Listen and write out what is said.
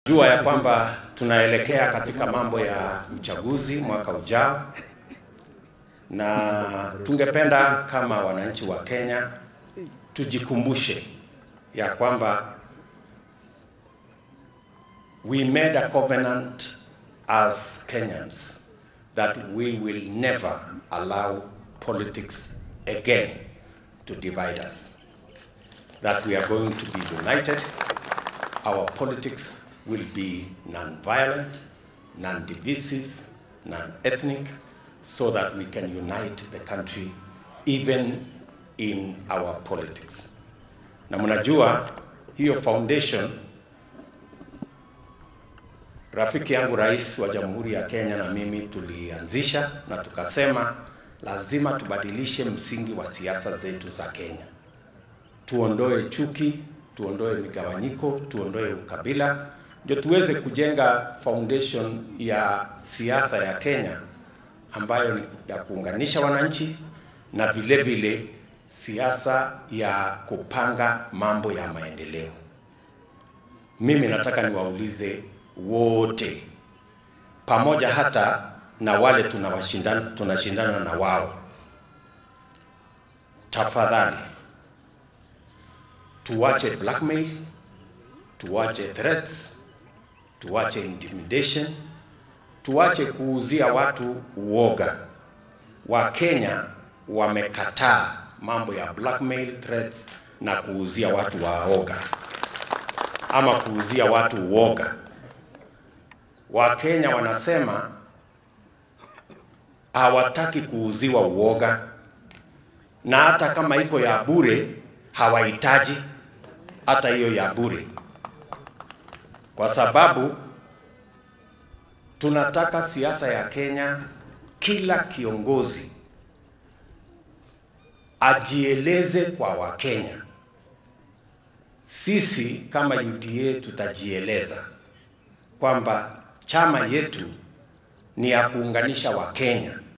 Jua ya kwamba tunaelekea katika mambo ya uchaguzi mwaka ujao, na tungependa kama wananchi wa Kenya tujikumbushe ya kwamba we made a covenant as Kenyans that we will never allow politics again to divide us, that we are going to be united, our politics will be non-violent, non-divisive, non-ethnic, so that we can unite the country even in our politics. Na mnajua hiyo foundation, rafiki yangu rais wa Jamhuri ya Kenya na mimi tulianzisha na tukasema lazima tubadilishe msingi wa siasa zetu za Kenya, tuondoe chuki, tuondoe migawanyiko, tuondoe ukabila ndio tuweze kujenga foundation ya siasa ya Kenya ambayo ni ya kuunganisha wananchi na vile vile siasa ya kupanga mambo ya maendeleo. Mimi nataka niwaulize wote pamoja hata na wale tunawashindana tunashindana na wao, tafadhali tuwache blackmail, tuwache threats, tuache intimidation, tuache kuuzia watu uoga. Wakenya wamekataa mambo ya blackmail, threats na kuuzia watu waoga ama kuuzia watu uoga. Wakenya wanasema hawataki kuuziwa uoga, na hata kama iko ya bure hawahitaji hata hiyo ya bure kwa sababu tunataka siasa ya Kenya, kila kiongozi ajieleze kwa Wakenya. Sisi kama UDA tutajieleza kwamba chama yetu ni ya kuunganisha Wakenya